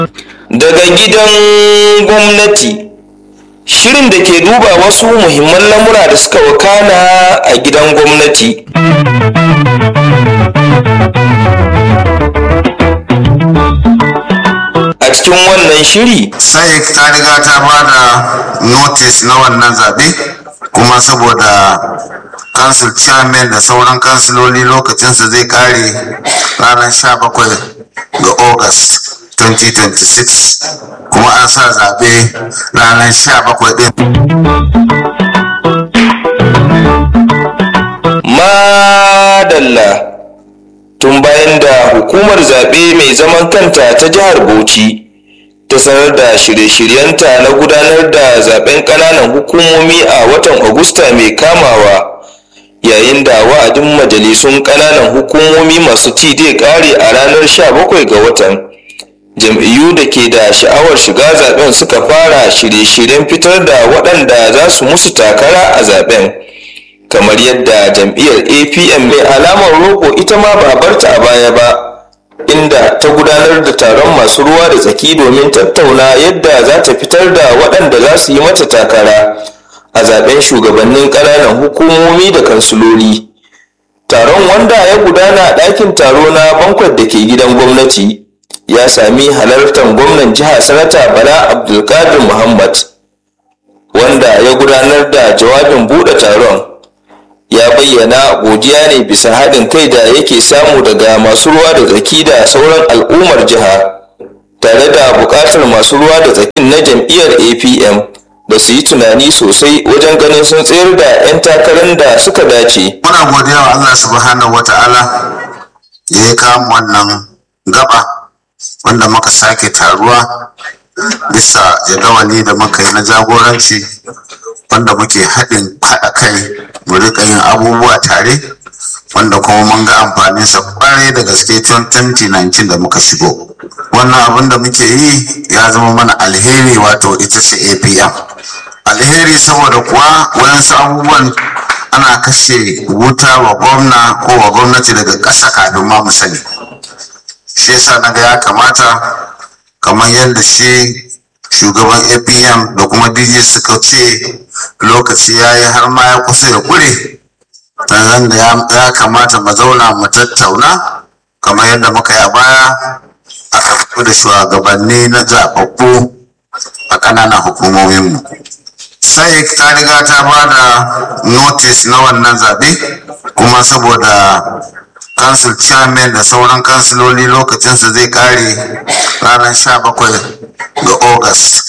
daga gidan gwamnati shirin da ke duba wasu muhimman lamura da suka wakana a gidan gwamnati a cikin wannan shiri sai ta riga ta ba da notice na wannan zaɓe kuma saboda council chairman da sauran kansiloli lokacinsa zai kare ranar 17 ga august 2026 kuma an sa zaɓe ranar 17 ɗin madalla tun bayan da hukumar zaɓe mai zaman kanta ta jihar bauchi ta sanar da shirye-shiryenta na gudanar da zaben ƙananan hukumomi a watan agusta mai kamawa yayin da wa'adin majalisun ƙananan hukumomi masu ci zai ƙare a ranar 17 ga watan jam'iyyu da ke da sha'awar shiga zaben suka fara shirye-shiryen fitar da waɗanda za su musu takara a zaben kamar yadda jam'iyyar apm mai alamar roƙo ita ma ba barta a baya ba inda ta gudanar da taron masu ruwa da tsaki domin tattauna yadda za ta fitar da waɗanda za su yi mata takara a zaben shugabannin ƙananan hukumomi da kansuloli taron wanda ya gudana a ɗakin taro na bankwat da ke gidan gwamnati ya sami halartar gwamnan jiha sanata bala abdulkadir muhammad wanda ya gudanar da jawabin buɗe taron ya bayyana godiya ne bisa haɗin kai da yake samu daga masu ruwa da tsaki da sauran al'ummar jiha tare da buƙatar masu ruwa da tsakin na jam'iyyar apm da su yi tunani sosai wajen ganin sun tsayar da 'yan takarar da suka dace muna godiya wa allah subhanahu wata'ala da ya kama wannan gaba wanda muka sake taruwa bisa jadawali da muka yi na jagoranci wanda muke haɗin haɗa kai mu rika yin abubuwa tare wanda kuma mun ga amfaninsa kwarai da gaske tun 2019 da muka shigo wannan abin da muke yi ya zama mana alheri wato ita ce apm alheri saboda kuwa wayansu abubuwan ana kashe wuta wa gwamna ko wa gwamnati daga ƙasa kafin ma mu sani shi yasa na ga ya kamata kamar yadda shi shugaban apm da kuma dj suka ce lokaci ya yi har ma ya kusa ya kure nan da ya kamata mu zauna mu tattauna kamar yadda muka yi a baya aka fito da shugabanni na zaɓaɓɓu a ƙananan hukumominmu sai ta riga ta ba da notice na wannan zaɓe kuma saboda council chairman da sauran kansiloli lokacinsa zai kare ranar 17 ga august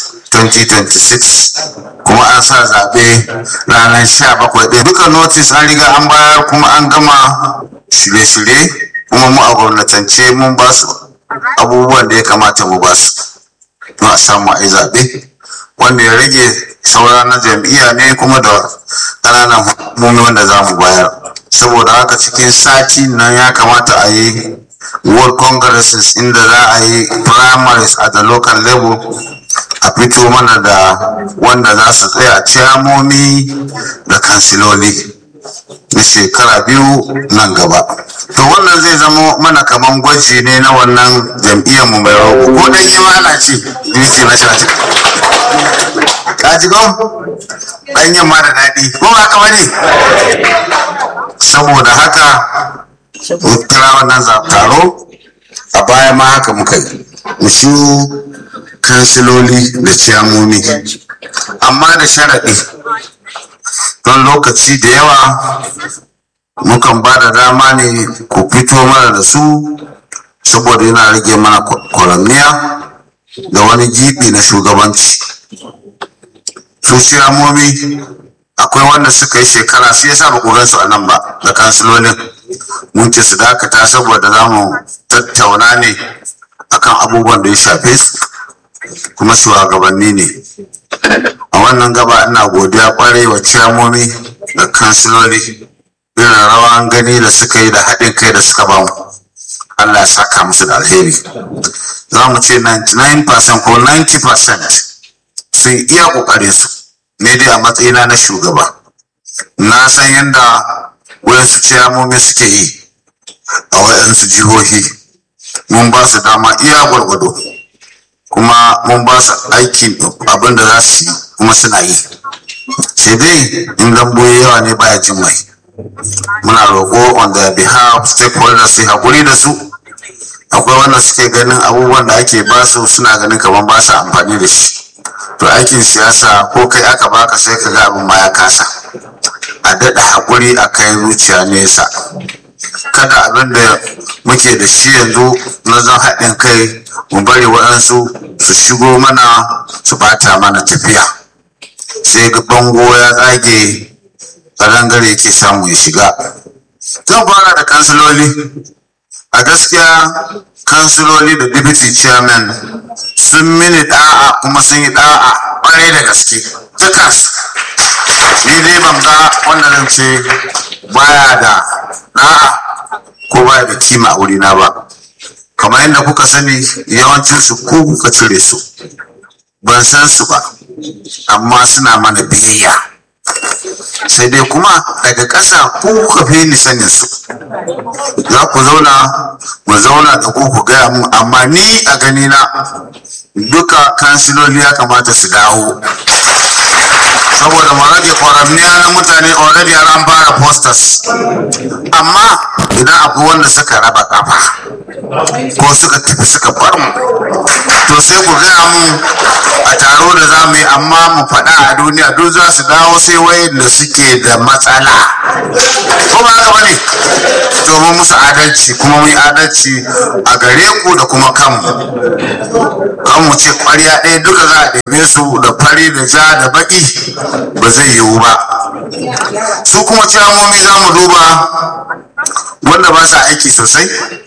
2026 kuma an sa zaɓe ranar 17 ɗin duka notice an riga an bayar kuma an gama shirye-shirye kuma mu a gwamnatance mun ba su abubuwan da ya kamata mu ba su a samu a yi zaɓe wanda ya rage saura na jam'iyya ne kuma da ƙananan hukumomi wanda za mu bayar saboda haka cikin sati nan ya kamata a yi world congresses inda za a yi primaries at the local level a fito mana da wanda za su tsaya ciyamomi da kansiloli na shekara biyu nan gaba to wannan zai zama mana kaman gwaji ne na wannan jam'iyyar mu mai roƙo ko dan yi mana ce duki na shati ka ji gon ɗanyen ma da daɗi ko ba ka bane saboda haka mun kira wannan taro a baya ma haka muka yi mu shi kansiloli da ciyamomi amma da sharaɗi don lokaci da yawa mukan ba da dama ne ku fito mana da su saboda yana rage mana kwaramniya da wani gibi na shugabanci su ciyamomi akwai wanda suka yi shekara sai yasa ba ku gan su a nan ba da kansilolin mun ce su dakata saboda za mu tattauna ne akan abubuwan da ya shafe su kuma shugabanni ne a wannan gaba ina godiya kwarai wa ciyamomi da kansiloli irin rawan gani da suka yi da haɗin kai da suka bamu Allah ya saka musu da alheri za mu ce 99% ko 90% sun iya ƙoƙarin su ne dai a matsayina na shugaba na san yadda wayansu ciyamomi suke yi a wayansu jihohi mun ba su dama iya gwargwado kuma mun ba su aiki abin da za su yi kuma suna yi sai dai in dambo yawa ne baya jin mai muna roƙo on the behalf stakeholders sai haƙuri da su akwai wanda suke ganin abubuwan da ake ba su suna ganin kamar ba su amfani da shi to aikin siyasa ko kai aka baka sai ka ga abin ma ya kasa a daɗa haƙuri a kai zuciya nesa kada abin da muke da shi yanzu na zan haɗin kai mu bari waɗansu su shigo mana su bata mana tafiya sai ga bango ya tsage ƙarangare yake samu ya shiga zan fara da kansiloli a gaskiya kansiloli da deputy chairman sun mini da'a kuma sun yi da'a ƙwarai da gaske dukansu ni dai ban ga wanda zan ce baya da da'a ko baya da kima a wurina ba kamar yadda kuka sani yawancin su ko kuka cire su ban san su ba amma suna mana biyayya sai dai kuma daga ƙasa ko kuka fi ni sanin su za ku zauna mu zauna da ku ku gaya mu amma ni a gani na duka kansiloli ya kamata su dawo saboda mu rage kwaramniya na mutane already an fara posters amma idan akwai wanda suka raba kafa ko suka tafi suka bar mu to sai ku gaya mu a taro da za mu yi amma mu faɗa a duniya duk za su dawo sai wayanda suke da matsala ko ba haka bane domin musu adalci kuma mu yi adalci a gare ku da kuma kanmu kan mu ce ƙwarya ɗaya duka za a ɗebe su da fari da ja da baƙi ba zai yiwu ba su kuma ciyamomi za mu duba wanda ba sa aiki sosai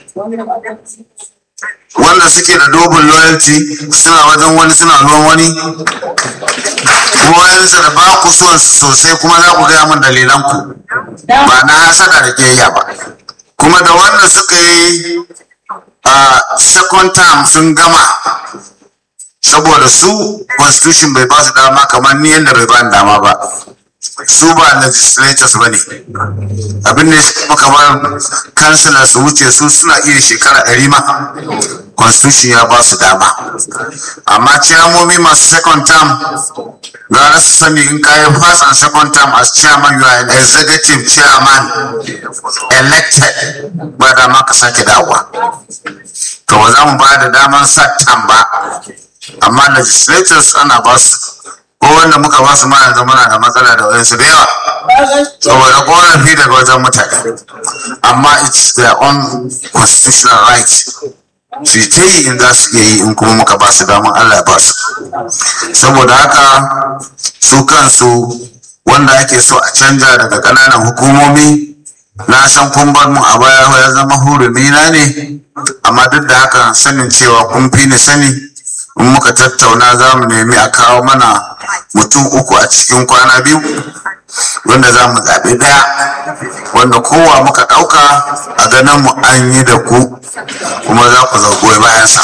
wanda suke da dobin loyalty suna wajen wani suna ruwan wani kuma wayansu da ba ku son su sosai kuma za ku gaya min dalilan ku ba na hasada da kiyayya ba kuma da wanda suka yi a second term sun gama saboda su constitution bai ba su dama kamar ni yadda bai ba ni dama ba su ba legislators ba ne abin da ya kamar kansila su wuce su suna iya shekara ɗari ma constitution ya ba su dama amma ciyamomi masu second term gara su sani in kayi first and second term as chairman you are an executive chairman elected ba dama ka sake dawowa to ba za mu ba da daman sa tam ba amma legislators ana ba su ko wanda muka ba su ma yanzu muna da matsala da wayansu da yawa saboda korafi daga wajen mutane amma it's their own constitutional right su ta yi in za su iya yi in kuma muka ba su damar Allah ya ba su saboda haka su kansu wanda ake so a canja daga ƙananan hukumomi na san kun bar mu a baya ya zama hurumi na ne amma duk da haka sanin cewa kun fi ni sani in muka tattauna za mu nemi a kawo mana mutum uku a cikin kwana biyu wanda za mu zaɓi ɗaya wanda kowa muka ɗauka a ganin mu an yi da ku kuma za ku zagoyi bayansa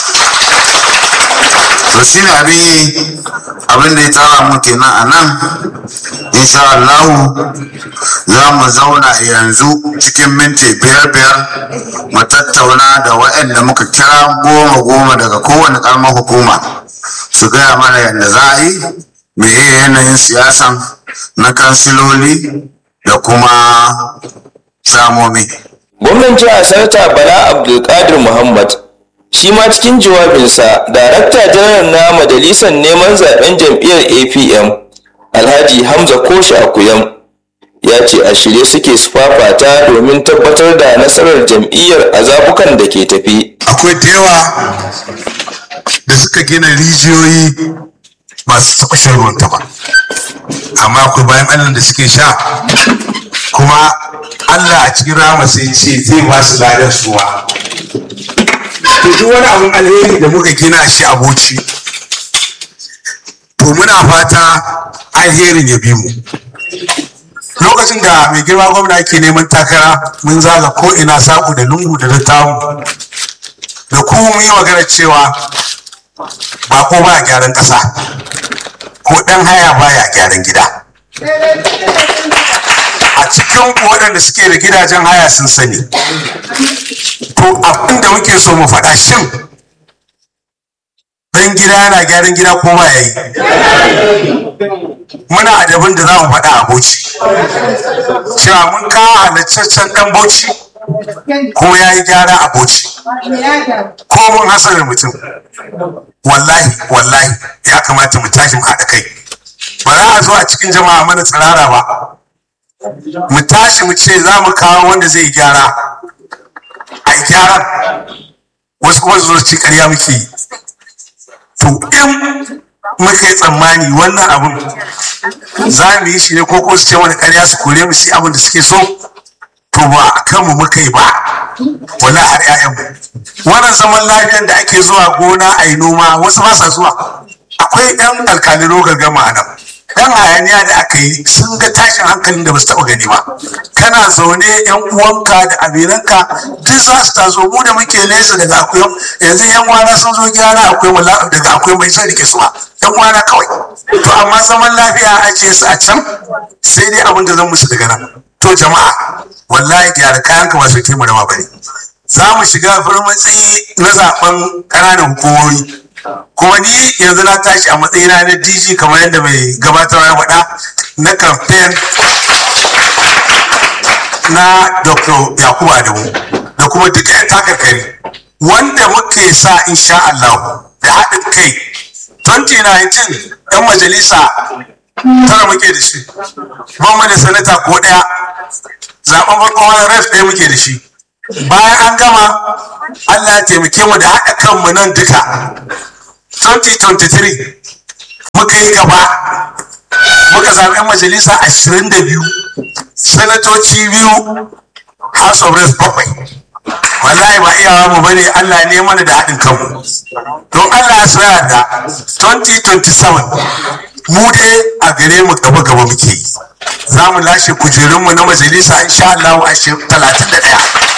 to shi ne abin yi abin da ya tara mu kenan a nan insha Allahu za mu zauna yanzu cikin minti biyar biyar mu tattauna da waɗanda muka kira goma goma daga kowane ƙaramar hukuma su gaya mana yadda za a yi meye yanayin siyasan na kansiloli da kuma samomi gwamnan jihar sanata bala abdulkadir muhammad shi ma cikin jawabinsa darakta janar na majalisar neman zaben jam'iyyar apm alhaji hamza koshi akuyam ya ce a shirye suke su fafata domin tabbatar da nasarar jam'iyyar a zabukan da ke tafi akwai da yawa da suka gina rijiyoyi masu taɓa shan ruwan ba amma akwai bayan allah da suke sha kuma allah a cikin rama sai ce zai ba su ladan suwa to duk wani abin alheri da muka gina shi a boci to muna fata alherin ya bi mu lokacin da mai girma gwamna ke neman takara mun zaga ko ina saku da lungu da littamu da kuma mun yi magana cewa ba ko ba gyaran ƙasa ko ɗan haya baya gyaran gida a cikin waɗanda suke da gidajen haya sun sani to abin da muke so mu faɗa shin dan gida yana gyaran gida ko ba yayi muna da abin da za mu faɗa a bauchi cewa mun kawo halittaccen dan bauchi kuma ya yi gyara a bauchi ko mun hasarar mutum wallahi wallahi ya kamata mu tashi mu haɗa kai ba za a zo a cikin jama'a mana tsirara ba mu tashi mu ce za mu kawo wanda zai gyara a gyaran wasu kuma zuwa ci ƙarya muke yi to in muka yi tsammani wannan abun za mu yi shi ne ko ko su ce wani ƙarya su kore mu shi abin da suke so to ba a kanmu muka yi ba wala har 'ya'yanmu wannan zaman lafiyan da ake zuwa gona a yi noma wasu ba sa zuwa akwai 'yan alkalin gargama a nan dan hayaniya da aka yi sun ga tashin hankalin da ba su taɓa gani ba kana zaune yan uwanka da aminanka duk za su taso mu da muke nesa daga akwai yanzu yan wana sun zo gyara akwai wala daga akwai mai son rike suwa yan wana kawai to amma zaman lafiya a ajiye su a can sai dai abin da zan musu daga nan to jama'a wallahi gyara kayan ka ba su ke mu rama bane za mu shiga farmatsi na zaben ƙananan hukumomi kuma ni yanzu na tashi a matsayina na dg kamar yadda mai gabatarwa ya faɗa na kamfen na dr yakubu adamu da kuma duka yan takarkari wanda muke sa insha Allah da haɗin kai 2019 yan majalisa tara muke da shi ban da sanata ko ɗaya zaɓen farko wani ref ɗaya muke da shi bayan an gama Allah ya taimake mu da haɗa kanmu nan duka 2023 muka yi gaba muka zaɓi 'yan majalisa 22 sanatoci biyu house of reps bakwai wallahi ba iyawa mu bane Allah ne mana da haɗin kanmu don Allah ya soya da 2027 mu dai a gare mu gaba gaba muke yi za mu lashe kujerunmu na majalisa insha Allah a 31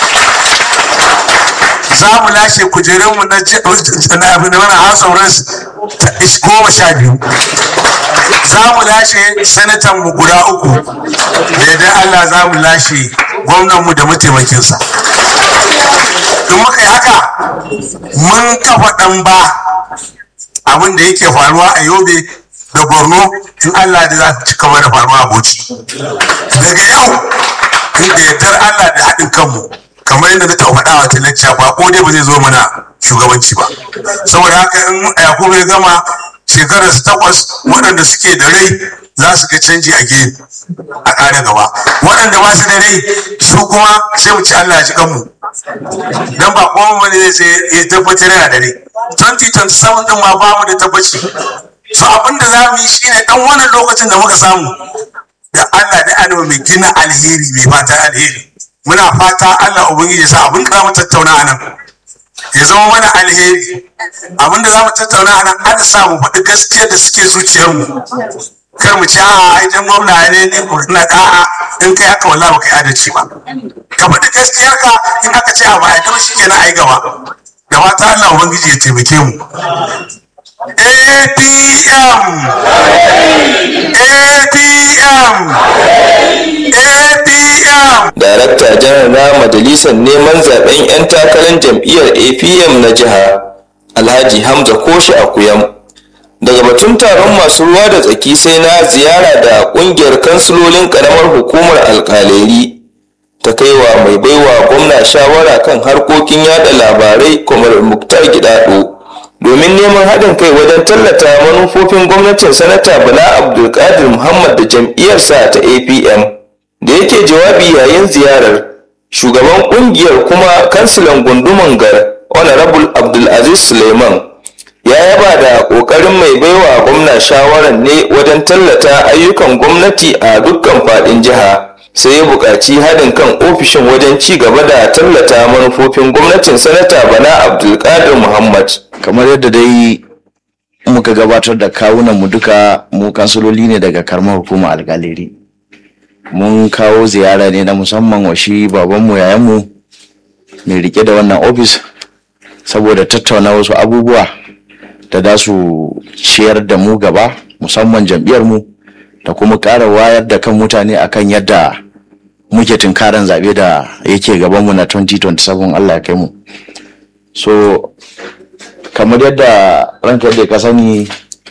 za mu lashe kujerunmu na wani house of reps goma sha biyu za mu lashe sanatan mu guda uku da yadda Allah za mu lashe gwamnanmu da mataimakinsa in muka yi haka mun kafa ɗan ba abin da yake faruwa a yobe da borno in Allah da za ta ci gaba da faruwa a bauchi daga yau inda yardar Allah da haɗin kanmu kamar yadda na taɓa faɗa wa talacca ba ko dai ba zai zo mana shugabanci ba saboda haka in yakubu ya gama shekarar su takwas waɗanda suke da rai za su ga canji a gini a ƙara gaba waɗanda ba su da rai su kuma sai mu ci Allah ya ji kanmu dan ba kuma wani zai sai ya tabbatar yana da rai 2027 din ma ba mu da tabbaci so abin da za mu yi shine dan wannan lokacin da muka samu da Allah da annabi mai gina alheri mai fata alheri muna fata Allah ubangiji ya sa abin da za mu tattauna a nan ya zama mana alheri abin da za mu tattauna a nan an sa mu faɗi gaskiyar da suke zuciyarmu kar mu ci a ai dan gwamna ne ne ko na da'a in kai haka wallahi baka yi adalci ba ka faɗi gaskiyar ka in aka ce a ba ai dan shikenan ai gaba da fata Allah ubangiji ya taimake mu APM APM APM darakta janar na majalisar neman zaben 'yan takarar jam'iyyar apm na jiha alhaji hamza koshi akuyam daga batun taron masu ruwa da tsaki sai na ziyara da kungiyar kansilolin karamar hukumar alkaleri ta kaiwa mai baiwa gwamna shawara kan harkokin yada labarai kamar muktar gidado domin neman haɗin kai wajen tallata manufofin gwamnatin sanata bala abdulkadir muhammad da jam'iyyarsa ta apm da yake jawabi yayin ziyarar shugaban kungiyar kuma kansilan gunduman gar honorable abdulaziz suleiman ya yaba da kokarin mai baiwa gwamna shawarar ne wajen tallata ayyukan gwamnati a dukkan fadin jiha sai ya buƙaci haɗin kan ofishin wajen ci gaba da tallata manufofin gwamnatin sanata bala abdulkadir muhammad kamar yadda dai muka gabatar da kawunan mu duka mu kansiloli ne daga karamar hukumar algaleri mun kawo ziyara ne na musamman wa shi babanmu yayanmu mai rike da wannan ofis saboda tattauna wasu abubuwa da za su ciyar da mu gaba musamman jam'iyyarmu da kuma ƙara wayar da kan mutane akan yadda muke tunkaran zaɓe da yake gabanmu na 2027 Allah ya kai mu so kamar yadda ranka yadda ka sani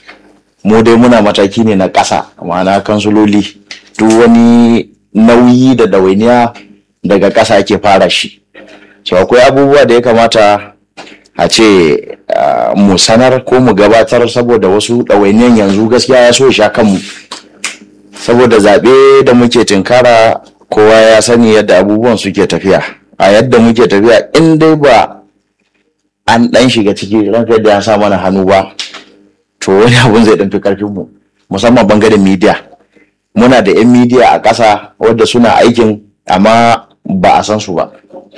mu dai muna mataki ne na ƙasa ma'ana kansuloli duk wani nauyi da ɗawainiya daga ƙasa ake fara shi so akwai abubuwa da ya kamata a ce ah, mu sanar ko mu gabatar saboda wasu ɗawainiyan yanzu gaskiya ya so ya sha kanmu saboda zaɓe da muke tinkara kowa ya sani yadda abubuwan suke tafiya a yadda muke tafiya in dai ba an ɗan shiga ciki ranka yadda ya sa mana hannu ba to wani abun zai ɗan fi ƙarfin mu musamman bangaren media muna da 'yan media a ƙasa wadda suna aikin amma ba a san su ba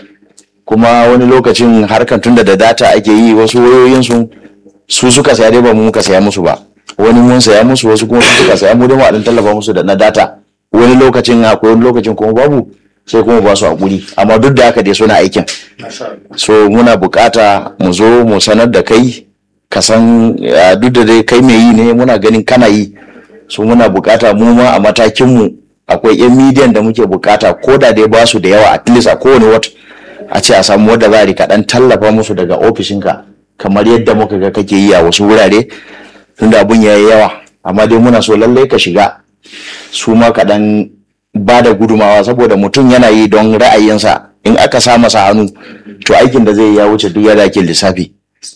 kuma wani lokacin harkan tunda da data ake yi wasu wayoyinsu su suka saya dai ba mu muka saya musu ba wani mun saya musu wasu kuma su suka saya mu dai mu a ɗan tallafa musu da na data wani lokacin akwai wani lokacin kuma babu sai kuma ba su hakuri amma duk da haka dai suna aikin so muna bukata mu zo mu sanar da kai ka san eh, duk da dai kai mai yi ne muna ganin kana yi so muna bukata mu ma a matakin mu akwai yan midiyan da muke bukata ko da dai ba su da yawa at least a kowane wata a ce a samu wadda za a rika dan tallafa musu daga ofishinka kamar yadda muka ga kake yi a wasu wurare tunda abun ya yi yawa amma dai muna so lallai ka shiga su ma kaɗan ba da gudumawa saboda mutum yana yi don ra'ayinsa in aka sa masa hannu to aikin da zai yi ya wuce duk yadda ake lissafi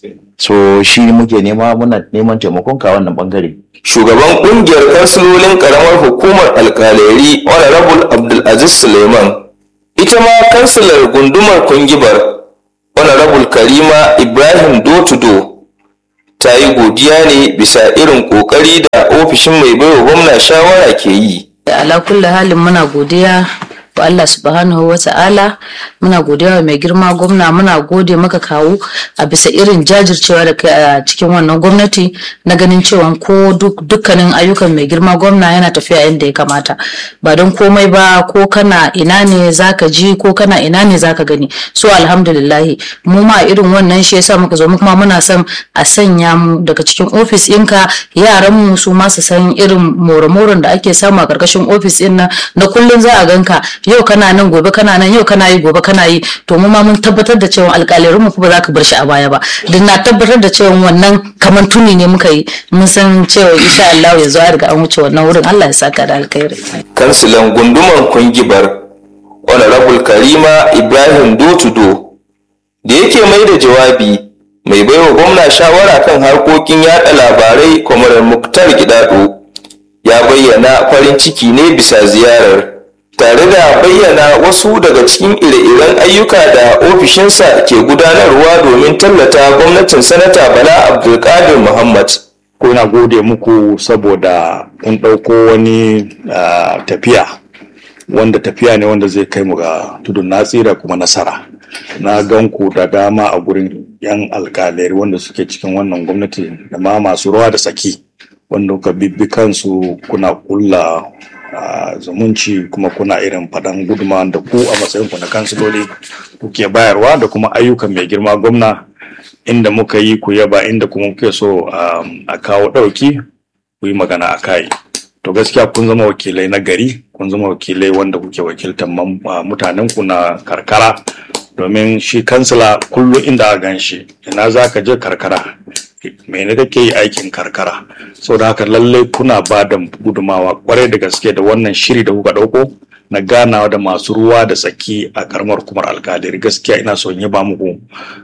so shi muke nema muna neman taimakon ka wannan bangare shugaban kungiyar kansilolin karamar hukumar alkaleri honorable abdulaziz suleiman ita ma kansilar gundumar kungibar honorable karima ibrahim dotudo ta yi godiya ne bisa irin kokari da ofishin mai baiwa gwamna shawara ke yi ala kulli halin muna godiya wa Allah subhanahu wa ta'ala muna godiya wa mai girma gwamna muna gode maka kawo a bisa irin jajircewa da kai a cikin wannan gwamnati na ganin cewa ko duk- dukkanin ayyukan mai girma gwamna yana tafiya yadda ya kamata ba don komai ba ko kana ina ne zaka ji ko kana ina ne zaka gani so alhamdulillahi mu ma irin wannan shi yasa muka zo mu kuma muna son a sanya mu daga cikin ofis ɗinka yaran mu su ma su san irin more-moren da ake samu a ƙarƙashin ofis ɗin nan na kullum za a ganka yau kana nan gobe kana nan yau kana yi gobe kana yi to mu ma mun tabbatar da cewa alƙalarin mu ba za ka bar shi a baya ba don na tabbatar da cewa wannan kamar tuni ne muka yi mun san cewa insha Allah yanzu an riga an wuce wannan wurin Allah ya saka da alkhairi kansilan gunduman kungibar honorable karima ibrahim dotudo da yake mai da jawabi mai baiwa gwamna shawara kan harkokin yada labarai kwamarar muktar gidado ya bayyana farin ciki ne bisa ziyarar tare da bayyana wasu daga cikin ire-iren ayyuka da ofishinsa ke gudanarwa domin tallata gwamnatin sanata bala abdulkadir muhammad ko na gode muku saboda kun ɗauko wani ah, tafiya wanda tafiya ne wanda zai kai mu ga tudun natsira kuma nasara na gan ku da dama a gurin yan alkalai wanda suke cikin wannan gwamnati da ma masu ruwa da tsaki wanda kuka bibbi kansu kuna kulla ah, zumunci kuma kuna irin faɗan guduma da ku a matsayinku na kansiloli kuke bayarwa da kuma ayyukan mai girma gwamna inda muka yi ku yaba inda kuma muke so um, a kawo ɗauki ku yi magana a kai to gaskiya kun zama wakilai na gari kun zama wakilai wanda kuke wakiltar mam- uh, mutanen ku na karkara domin shi kansila kullum inda a gan shi ina za ka je karkara mene kake yi aikin karkara saboda haka lallai kuna ba da gudumawa kwarai da gaske da wannan shiri da kuka ɗauko na ganawa da masu ruwa da tsaki a karamar kumar alkalir gaskiya ina son yi ba muku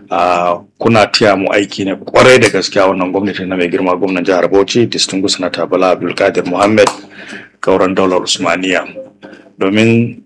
a kuna taya mu aiki ne kwarai da gaskiya wannan gwamnati na mai girma gwamnan jihar bauchi distinguished sanata bala abdulkadir muhammad kauran daular usmaniya domin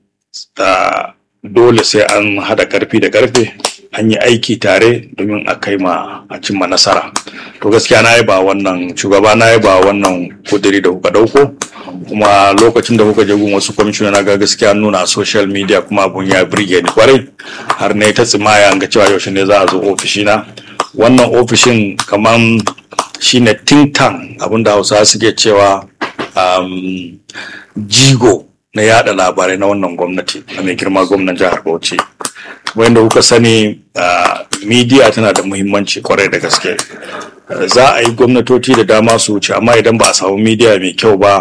ah, dole sai an hada karfi da karfe an yi aiki tare domin a kai ma a cimma nasara to gaskiya na ba wannan shugaba na ba wannan kudiri da kuka dauko kuma lokacin da kuka je gun wasu kwamishina na ga gaskiya an nuna a social media kuma abun ya birge ni kwarai har ne ta tsimaya ga cewa yaushe ne za a zo ofishina wannan ofishin kaman shine think tank abinda hausa suke cewa um, jigo na yada labarai na wannan gwamnati na mai girma gwamnan jihar bauchi wanda kuka sani uh, media tana da muhimmanci kwarai da gaske Uh, za a yi gwamnatoci da dama su wuce amma idan ba a samu media mai kyau ba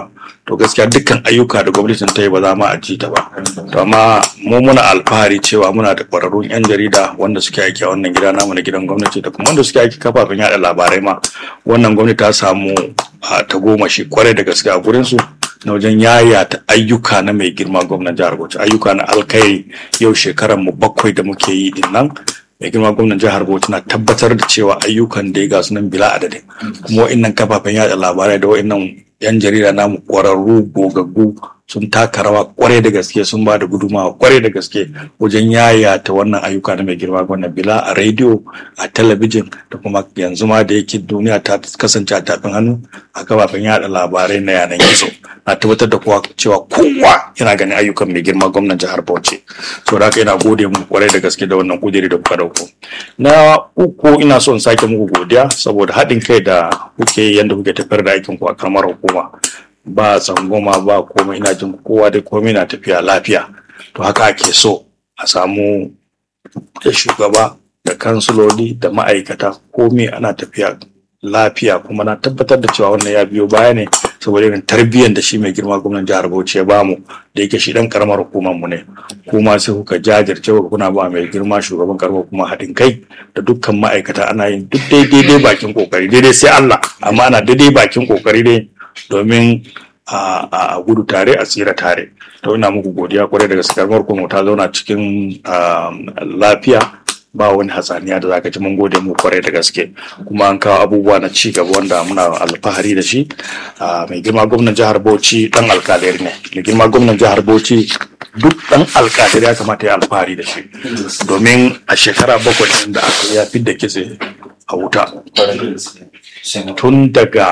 to gaskiya dukkan ayyuka da gwamnatin ta yi ba za ma a ji ta ba to amma mu muna alfahari cewa muna da ƙwararrun 'yan jarida wanda suke aiki a wannan gida namu na gidan gwamnati da kuma wanda suke aiki kafafen yada labarai ma wannan gwamnati ta samu a tagomashi kwarai da gaske a gurinsu na wajen yayata ayyuka na mai girma gwamnan jihar Bauchi ayyuka na alkhairi yau shekaran mu bakwai da muke yi din nan mai girma gwamnan jihar Bauchi na tabbatar da cewa ayyukan da ya gasu nan bila adadin kuma wa'annan kafafen yada labarai da wa'annan yan jarida namu kwararru gogaggu sun taka rawa kwarai da gaske sun ba da gudumawa kwarai da gaske wajen yayata wannan ayyuka na mai girma gwamnan bila a rediyo a talabijin da kuma yanzu ma da yake duniya ta kasance a tafin hannu a kafafen yada labarai na yanan gizo na tabbatar da kowa cewa kowa yana ganin ayyukan mai girma gwamnan jihar Bauchi so da haka ina gode mu kwarai da gaske da wannan kudiri da kuka dauko na uku ina so in sake muku godiya saboda haɗin kai da kuke yanda kuke tafiyar da aikin ku a karamar hukuma ba tsangwama ba komai ina jin kowa da komai na tafiya lafiya to haka ake so a samu da shugaba da kansiloli da ma'aikata komai ana tafiya lafiya kuma na tabbatar da cewa wannan ya biyo baya ne saboda irin tarbiyyar da shi mai girma gwamnan jihar Bauchi ya bamu da yake shi dan karamar hukumar mu ne kuma sai kuka jajirce kuka kuna ba mai girma shugaban karamar kuma haɗin kai da dukkan ma'aikata ana yin duk daidai dai bakin kokari daidai sai Allah amma ana daidai bakin kokari ne domin a gudu tare a tsira tare to ina muku godiya kwarai da gaske karamar hukumar ta zauna cikin lafiya ba wani hatsaniya da zaka ji mun gode mu kwarai da gaske kuma an kawo abubuwa na ci gaba wanda muna alfahari da shi mai girma gwamnan jihar Bauchi dan alkaleri ne mai girma gwamnan jihar Bauchi duk dan alkaleri ya kamata ya alfahari da shi domin a shekara bakwai da aka ya fidda kitse a wuta tun daga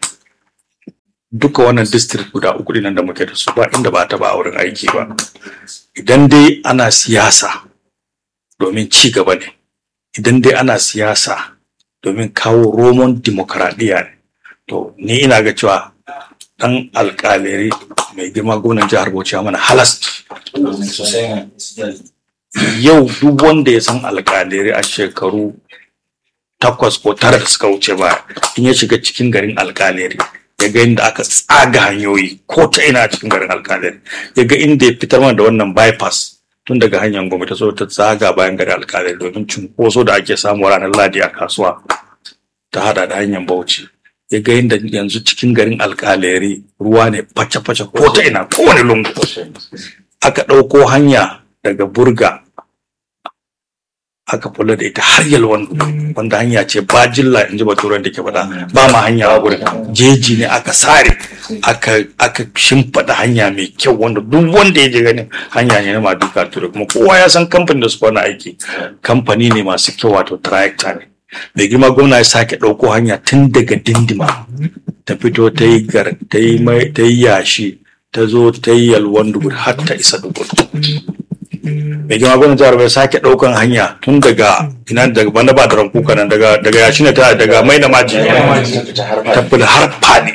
duka wannan district guda uku nan da muke da su ba inda ba ta ba a wurin aiki ba idan dai ana siyasa domin ci gaba ne idan dai ana siyasa domin kawo roman dimokuraɗiyya ne to ni ina ga cewa dan alƙaleri mai girma gwamnan jihar bauchi mana halas yau duk wanda ya san alƙaleri a shekaru takwas ko tara da suka wuce ba in ya shiga cikin garin alƙaleri ya ga inda aka tsaga hanyoyi ko ta ina cikin garin alƙaleri ya ga inda ya fitar mana da wannan bypass tun daga hanyar gwamnati so ta zaga bayan gari alkalai domin cunkoso da ake samu ranar ladi a kasuwa ta hada da hanyar bauchi ya ga inda yanzu cikin garin alkaleri ruwa ne face-face ko ta ina kowane lungu aka ɗauko hanya daga burga aka kula da ita har yalwan wanda hanya ce ba jilla in ji baturan da ke faɗa ba ma hanya a gurin jeji ne aka sare aka aka shimfiɗa hanya mai kyau wanda duk wanda ya je ganin hanya ne na maduka ture kuma kowa ya san kamfanin da su wani aiki kamfani ne masu kyau wato tractor ne mai girma gwamna ya sake ɗauko hanya tun daga dindima ta fito ta yi ta yi yashi ta zo ta yi yalwan dugur har ta isa dugur mai girma gwamnan jihar bai sake ɗaukan hanya tun daga ina daga banda ba da rankuka nan daga daga yashi ne ta daga mai na maji ta fi har fadi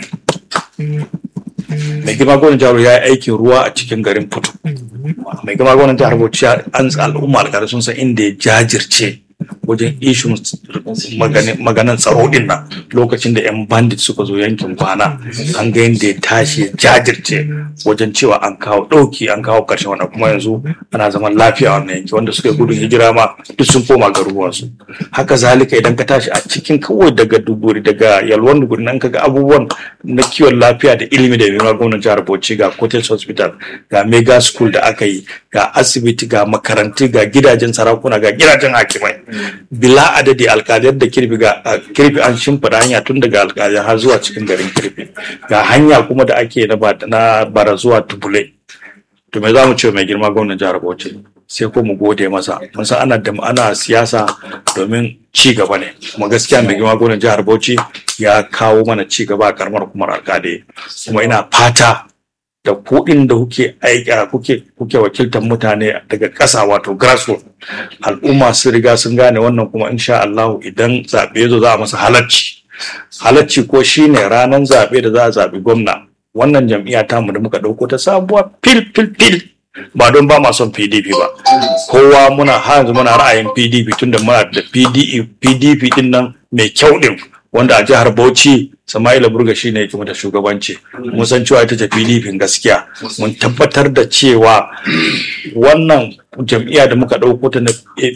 mai girma gwamnan jihar ya yi aikin ruwa a cikin garin putu mai girma gwamnan jihar bauchi an al'umma alƙalai sun san inda ya jajirce wajen ishun maganan tsaro din nan lokacin da 'yan bandit suka zo yankin kwana an ga yadda ya tashi ya jajirce wajen cewa an kawo ɗauki an kawo ƙarshen wannan kuma yanzu ana zaman lafiya wannan yanki wanda suka gudun hijira ma duk sun koma garuruwansu haka zalika idan ka tashi a cikin kawai daga duguri daga yalwan duguri nan ka ga abubuwan na kiwon lafiya da ilimi da mai gwamnan jihar bauchi ga cottage hospital ga mega school da aka yi ga asibiti ga makarantu ga gidajen sarakuna ga gidajen hakimai bila adadi alkaliyar da kirfi ga kirfi an shimfiɗa hanya tun daga alkaliyar har zuwa cikin garin kirfi ga hanya kuma da ake na bara zuwa tubule to me za mu ce mai girma gwamnan jihar bauchi sai ko mu gode masa mun san ana da ana siyasa domin ci gaba ne kuma gaskiya mai girma gwamnan jihar bauchi ya kawo mana ci gaba a karamar hukumar alkali kuma ina fata da kuɗin da kuke aika kuke kuke wakiltar mutane daga ƙasa wato grassroots al'umma sun riga sun gane wannan kuma insha Allah idan zaɓe ya zo za a masa halacci halacci ko shine ranar zaɓe da za a zaɓi gwamna wannan jam'iyya ta mu da muka ɗauko ta sabuwa fil fil fil ba don ba ma son PDP ba kowa muna har yanzu muna ra'ayin PDP tunda muna da PDP din nan mai kyau din wanda a jihar Bauchi Sama'ila Burga shi ne yake mata shugabanci mun san cewa ita ce PDP gaskiya mun tabbatar da cewa wannan jam'iyya da muka ɗauko ta na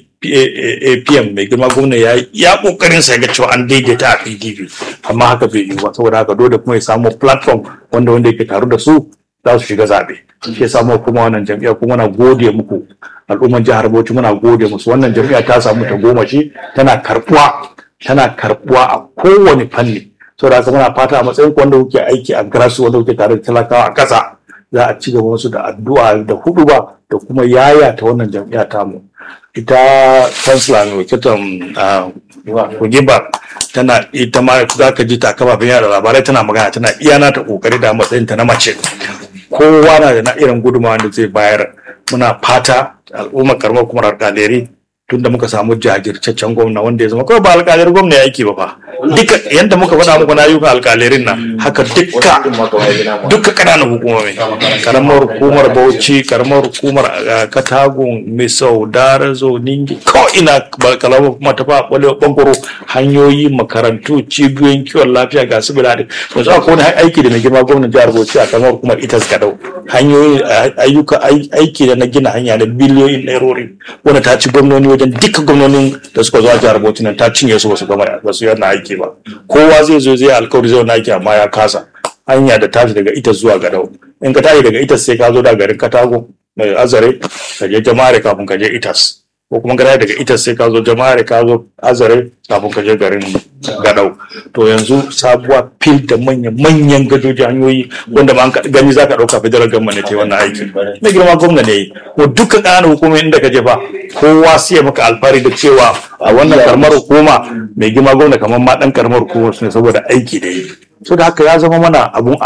APM mai girma gwamna ya ya kokarin sa ya ga cewa an daidaita a PDP amma haka bai yi ba saboda haka dole kuma ya samu platform wanda wanda yake taru da su za su shiga zaɓe shi ya samu kuma wannan jam'iyya kuma na gode muku al'umman jihar Bauchi muna gode musu wannan jam'iyya ta samu ta goma shi tana karbuwa tana karbuwa a kowane fanni saboda haka muna fata a matsayin ku wanda kuke aiki a grasu wanda kuke tare da talakawa a ƙasa za a ci gaba wasu da addu'a da huduba da kuma yaya ta wannan jam'iyya tamu ita chancellor mai wakiltan kugiba tana ita ma za ka ji ta kafafen yada labarai tana magana tana iya nata kokari da matsayin ta na mace kowa na da na irin gudunmawa da zai bayar muna fata al'ummar karamar kuma alƙaleri tunda muka samu jajirtaccen gwamna wanda ya zama kawai ba alƙalir gwamna ya aiki ba fa duka yadda muka faɗa muku na ayyukan alƙalerin nan haka dukka dukka ƙananan hukumomi karamar hukumar bauchi karamar hukumar uh, katagun misau darazo ningi ko ina kalamar kuma ta fa bangaro hanyoyi makarantu cibiyoyin kiwon lafiya ga su biladi yanzu akwai wani aiki da mai girma gwamnan jihar bauchi a karamar hukumar itas gadau hanyoyi ayyuka aiki da na gina hanya da biliyoyin nairori wanda ta ci gwamnoni wajen duka gwamnonin da suka zo a jihar bauchi nan ta cinye su basu gama basu yana aiki ba kowa zai zo zai alkawari zai wani aiki amma ya kasa hanya da tashi daga ita zuwa gadau in ka tashi daga ita sai ka zo da garin katago mai azare ka je jama'are kafin ka je itas ko kuma ka daga ita sai ka zo jama'are ka zo azare kafin ka je garin gadau to yanzu sabuwa fil da manyan manyan gadoji hanyoyi wanda ma gani zaka dauka federal government ne ta wannan aiki na girma gwamna ne ko duka ƙananan hukumomi inda ka je fa kowa sai ya maka alfahari da cewa a wannan karamar hukuma mai girma gwamna kamar ma dan karamar hukumar ne saboda aiki da yi so da haka ya zama mana abun